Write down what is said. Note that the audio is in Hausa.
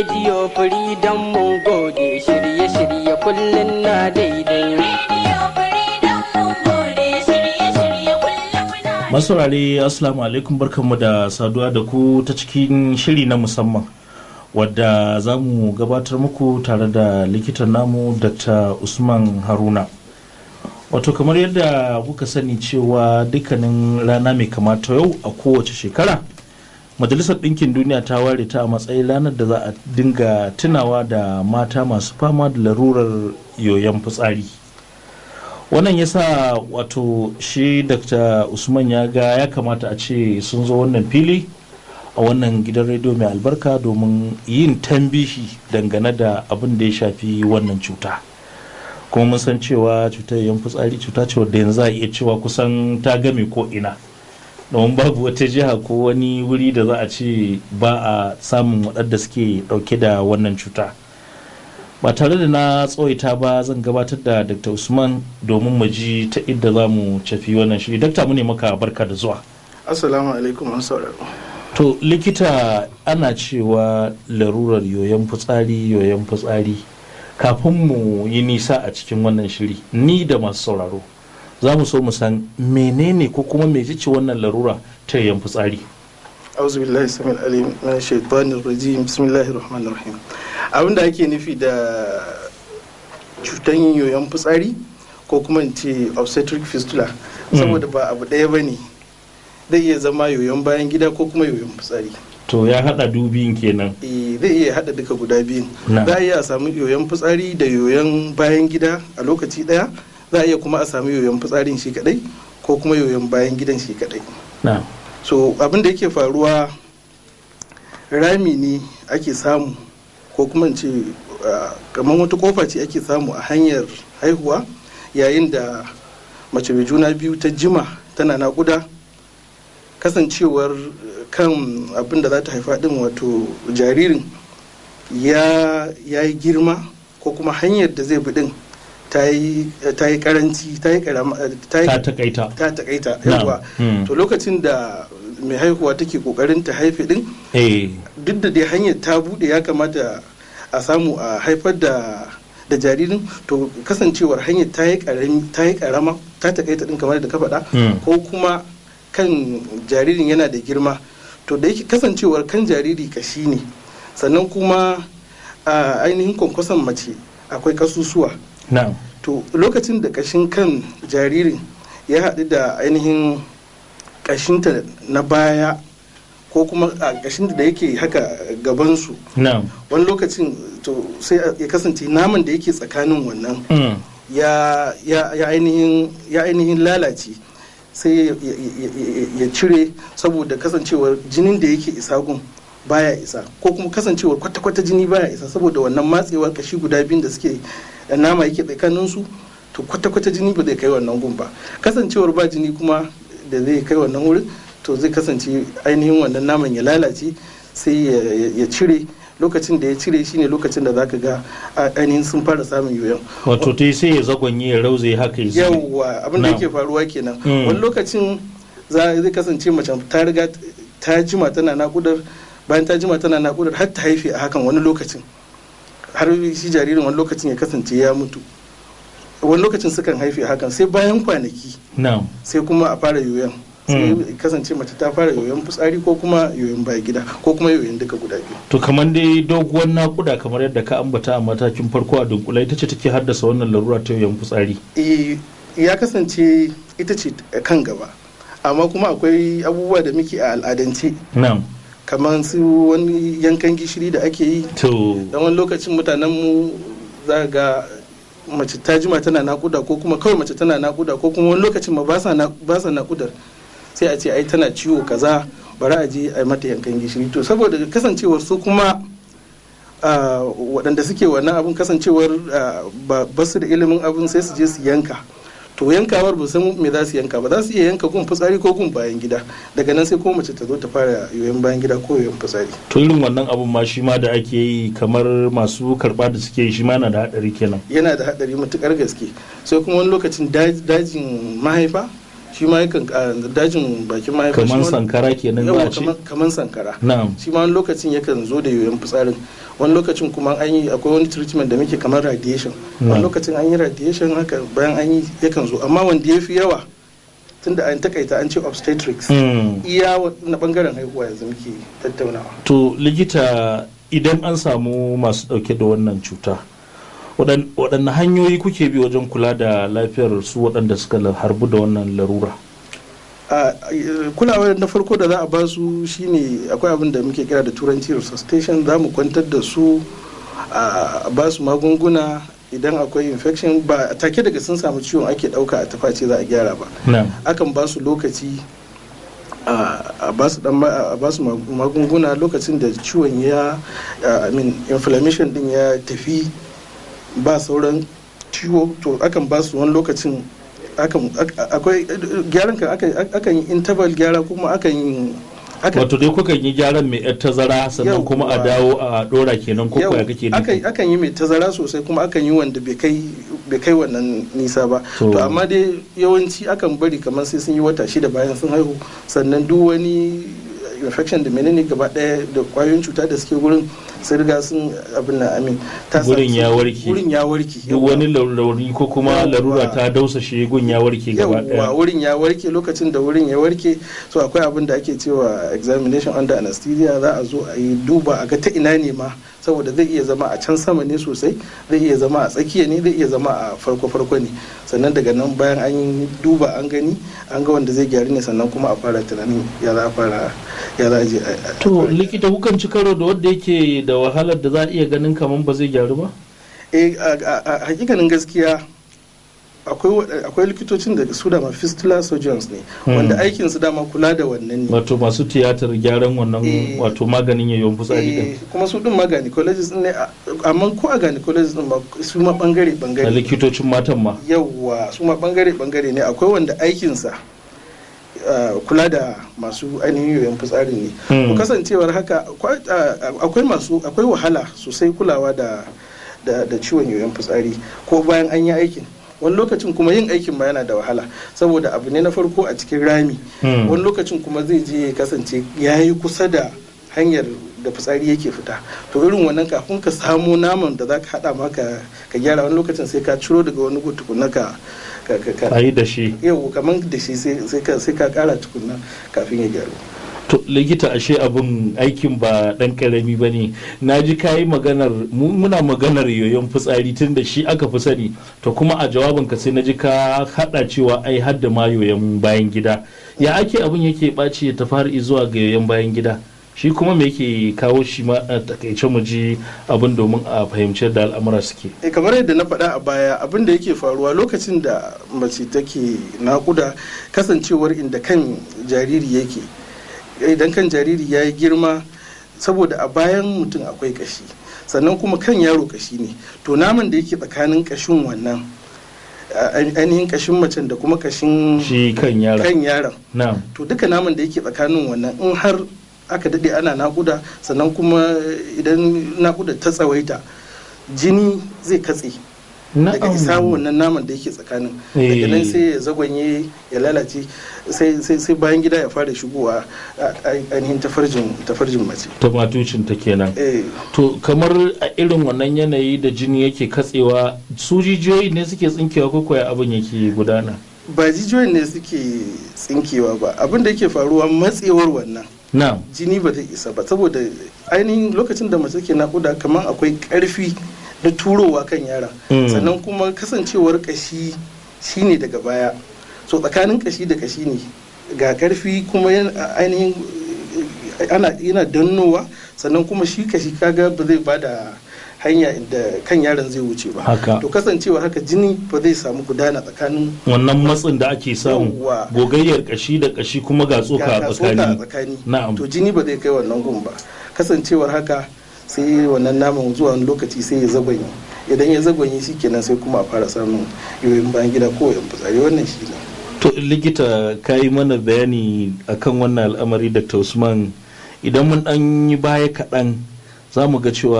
rediyo freedom mun gode shirye-shirye kullum na daidai masaurare assalamu alaikum barkanmu da saduwa da ku ta cikin shiri na musamman wadda za mu gabatar muku tare da likitan namu dr usman haruna wato kamar yadda kuka sani cewa dukkanin rana mai kamata yau a kowace shekara majalisar ɗinkin duniya ta ware ta a matsayin ranar da za a dinga tunawa da mata masu fama da larurar yoyon fitsari wannan ya sa wato shi dr usman ya ga ya kamata a ce sun zo wannan fili a wannan gidan rediyo mai albarka domin yin tambihi dangane da abin da ya shafi wannan cuta kuma mun san cewa cutar yan fitsari cuta ce wadda yanzu za a iya cewa kusan ta game ko ina domin babu wata jiha ko wani wuri da za a ce ba a samun waɗanda suke ɗauke da wannan cuta ba tare da na tsawaita ba zan gabatar da dr usman domin mu ji ta inda za mu cafi wannan shiri dakta mu ne maka barka da zuwa assalamu alaikum an sauraro to likita ana cewa larurar yoyon fitsari yoyon fitsari kafin mu yi nisa a cikin wannan shiri ni da masu sauraro za mu so mu san menene ko kuma me ce wannan larura ta yoyon fitsari auzu billahi samil alim min shaitanir rajim bismillahir rahmanir rahim abin da ake nufi da cutan yoyon fitsari ko kuma in ce obstetric fistula saboda ba abu ɗaya ba ne zai iya zama yoyon bayan gida ko kuma yoyon fitsari to ya hada dubin kenan Eh, zai iya hada duka guda biyun Na. za a iya a samu yoyon fitsari da yoyon bayan gida a lokaci ɗaya za a iya kuma a samu yoyon fitsarin shi kadai ko kuma yoyon bayan gidan shi kadai na so abin da yake faruwa rami ne ake samu ko kuma in ce uh, kamar wata kofa ce ake samu a hanyar haihuwa yayin da mace mai juna biyu ta jima tana naƙuda kasancewar uh, kan abin da za ta haifa din wato jaririn ya ya yi girma ko kuma hanyar da zai bi din ta yi ta yi karanci ta yi karama ta yi ta takaita ta takaita Na'am. yawa Hmm. to lokacin da mai haihuwa take kokarin ta haife din eh duk da dai hanyar ta bude ya kamata a samu a haifar da da jaririn to kasancewar hanyar ta yi karami ta yi karama ta takaita din kamar da ka faɗa Hmm. ko kuma kan jaririn yana da girma to da yake kasancewar kan jariri kashi ne sannan kuma a ainihin kwankwason mace akwai kasusuwa na to lokacin da kashin kan jaririn ya haɗu da ainihin kashinta na baya ko kuma a kashin da yake haka gabansu na wani lokacin to sai ya kasance naman da yake tsakanin wannan mm. ya, ya, ya, ainihin, ya ainihin lalace sai ya, ya- ya- ya cire saboda kasancewar jinin da yake isa gun baya isa ko kuma kasancewar kwata-kwata jini baya isa saboda wannan matsewar kashi guda biyun da suke da nama yake tsakaninsu to kwata-kwata jini ba zai kai wannan gun ba kasancewar ba jini kuma da zai kai wannan wurin to zai kasance ainihin wannan naman ya lalace sai ya, ya- ya cire lokacin da ya cire shine lokacin da zaka ga a- ainihin sun fara samun yoyon wato ta sai ya zagonye ya rauze haka ya zube. yawwa abin da Na'am. yake faruwa kenan Mm. wani lokacin za zai kasance mace ta riga ta jima tana nakudar bayan ta jima tana nakudar har ta haife a hakan wani lokacin har shi jaririn wani lokacin ya kasance ya mutu wani lokacin sukan haife a hakan sai bayan kwanaki na sai kuma a fara yoyon sai Mm. ya kasance mace ta fara yoyon fitsari ko kuma yoyon baya gida ko kuma yoyon duka guda biyu to kamar dai doguwar nakuda kamar yadda ka ambata a matakin farko a dunkula ita ce take haddasa wannan larura ta yoyon fitsari Eh, ya kasance ita ce kan gaba amma kuma akwai abubuwa da muke a al'adance na kamar su wani yankan gishiri da ake yi to don wani lokacin mutanen mu za ga mace ta jima tana nakuda ko kuma kawai mace tana nakuda ko kuma wani lokacin ma ba sa na- ba sa nakudar sai a ce ai tana ciwo kaza bari a je a yi mata yankan gishiri to saboda kasancewar su kuma ah, waɗanda suke wannan abun kasancewar ah, ba ba su da ilimin abun sai su je su yanka to yankawar ba san me za su yanka ba za su iya yanka gun fitsari ko gun bayan gida daga nan sai ko mace ta zo ta fara yoyon bayan gida ko yoyon fitsari to irin wannan abun ma shi ma da ake yi kamar masu karba da suke yi shi ma na da hadari kenan yana da haɗari matukar gaske sai kuma wani lokacin daj- dajin mahaifa shi ma yakan a dajin bakin mahaifa kamar sankara kenan za a ce kamar sankara na'am shi ma wani lokacin yakan zo da yoyon fitsarin wani lokacin kuma an yi akwai wani treatment da muke kamar radiation wani Na'am. lokacin an yi radiation haka bayan an yi yakan zo amma wanda ya fi yawa tunda an takaita an ce obstetrics Mm. iya wa- na bangaren haihuwa yanzu muke tattaunawa to likita idan an samu masu dauke da wannan cuta waɗan- waɗanne hanyoyi kuke bi wajen kula da lafiyar su waɗanda suka la- harbu da wannan larura a kulawa na farko da za a ba su shine akwai abin da muke kira da turanci resuscitation za mu kwantar da su a ba su magunguna idan akwai infection ba a take daga sun samu ciwon ake dauka a taface za a gyara ba na'am akan ba su lokaci a a ba su dan ma- a ba su mag- magunguna lokacin da ciwon ya a, I mean inflammation din ya tafi ba sauran ciwo to akan ba su wani lokacin akan ak- akwai gyaran kan akan akan yi interval gyara kuma akan yi akan wato dai kukan yi gyaran mai yar tazara sannan Yau, kuma a wa- dawo a dora kenan ko yau, kuwa kake akan, nufi akan yi mai tazara sosai kuma akan yi wanda bai kai bai kai wannan nisa ba To- to amma dai yawanci akan bari kamar sai sun yi wata shida bayan sun haihu sannan duk wani infection da menene gaba daya da kwayoyin cuta da suke gurin sun riga sun abin na amin ta sa- Gurin ya warke. gurin ya warke duk yawwa. wani lauri ko kuma Yawwa. larura ta dausashe gun ya warke gaba yawwa daya wurin ya warke lokacin da wurin ya warke so akwai abin da ake cewa examination under anesthesia za a zo a yi duba a ga ta ina ne ma saboda zai iya zama a can sama ne sosai zai iya zama a tsakiya ne zai iya zama a farko farko ne sannan daga nan bayan an yi duba an gani an ga wanda zai gyaru ne sannan kuma a fara tunanin ya za a fara ya za a je a- a- to likita kukan ci karo da wanda yake da wahalar da za a iya ganin kamar ba zai gyaru ba eh a- a a hakikanin gaskiya akwai wa- akwai likitocin da su dama fistula surgeons ne Hmm. wanda aikin su dama kula da wannan ne wato masu tiyatar gyaran wannan Eh. wato maganin yayon fitsari Eh, din kuma su din ma gynecologist ne a- amma ko a gynecologist din ma su ma bangare na bangare likitocin matan ma yawwa su ma bangare bangare ne akwai wanda aikinsa ah, kula da masu ainihin yoyon fitsari ne Hmm. to kasancewar haka akwai ah, akwai masu akwai wahala sosai kulawa da da da ciwon yoyon fitsari ko bayan an yi aikin wani lokacin kuma yin aikin ma yana da wahala saboda abu ne na farko a cikin rami Hmm. wani lokacin kuma zai je ya kasance ya yi kusa da hanyar da fitsari yake fita to irin wannan kafin ka samo naman da za ka haɗa maka ka gyara wani lokacin sai ka ciro daga wani gu tukunna ka ka ka ka a yi da shi yau kamar da shi sai sai ka sai ka kara tukunna kafin ya gyaru to likita ashe abin aikin ba dan karami ba ne na ji kayi maganar mu- muna maganar yoyon fitsari tun da shi aka fi sani to kuma a jawabinka sai na ji ka hada cewa ai har da ma yoyon bayan gida ya ake abin yake ɓaci ya tafi zuwa ga yoyon bayan gida shi kuma me yake kawo shi ma a takaice mu ji abin domin a fahimci yadda al'amura suke eh kamar yadda na faɗa a baya abin da yake faruwa lokacin da mace take naƙuda kasancewar inda kan jariri yake idan kan jariri ya yi girma saboda a bayan mutum akwai kashi sannan kuma kan yaro kashi ne to naman da yake tsakanin kashin wannan a- ainihin kashin macen da kuma kashin shi kan yara kan yaron na'am to duka naman da yake tsakanin wannan in har aka daɗe ana naƙuda sannan kuma idan naƙuda ta tsawaita jini zai katse daga isa wannan naman da yake tsakanin daga nan sai ya zagwanye ya lalace sai sai sai bayan gida ya fara shigowa a- a- ainihin tafarjin tafarjin mace tomatucin ta kenan eh to kamar a irin wannan yanayi da jini yake katsewa su jijiyoyi ne suke tsinkewa ko kuwa abin yake gudana ba jijiyoyin ne suke tsinkewa ba abin da yake faruwa matsewar wannan na'am jini ba zai isa ba saboda ainihin lokacin da mace ke nakuda kamar akwai karfi na turowa kan yara Mm. sannan kuma kasancewar kashi shine daga baya so tsakanin kashi da kashi ne ga karfi kuma yan- ainihin eh, ana yana dannowa sannan kuma shi kashi kaga ba zai bada hanya inda kan yaron zai wuce ba Haka. to kasancewar haka jini ba zai samu gudana tsakanin wannan matsin da ake samu Yawwa. gogayyar kashi da kashi kuma ga tsoka ga a ga tsoka a tsakani tsakani na'am to jini ba zai kai wannan gun ba kasancewar haka sai wannan naman zuwa wani lokaci sai ya zagwanye idan ya zagwanye shi kenan sai kuma a fara samun yoyin bayan gida ko yan fitsari wannan shi ne to likita ka yi mana bayani akan wannan al'amari dr usman idan mun dan yi baya kaɗan za mu ga cewa